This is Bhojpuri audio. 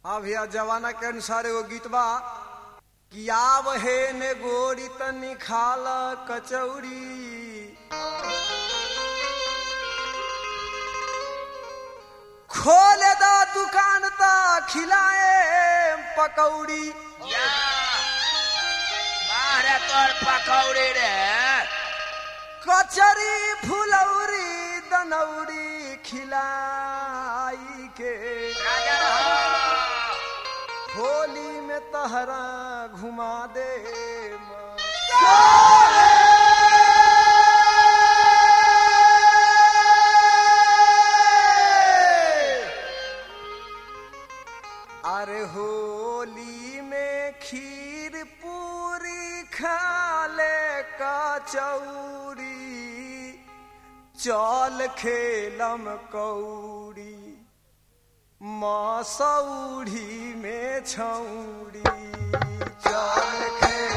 हाँ भैया जमाना के अनुसार एगो गीत बा कि आव हे ने गोरी तनी खाल कचौड़ी खोले दा दुकान ता खिलाए पकौड़ी या बाहरे तोर पकौड़ी रे कचरी फुलौरी दनौरी खिलाई के राजा रहो होली में तहरा घुमा दे अरे होली में खीर पूरी खा ले कचौरी चल खेलम कौड़ी मसौड़ी में छौड़ी चल खेल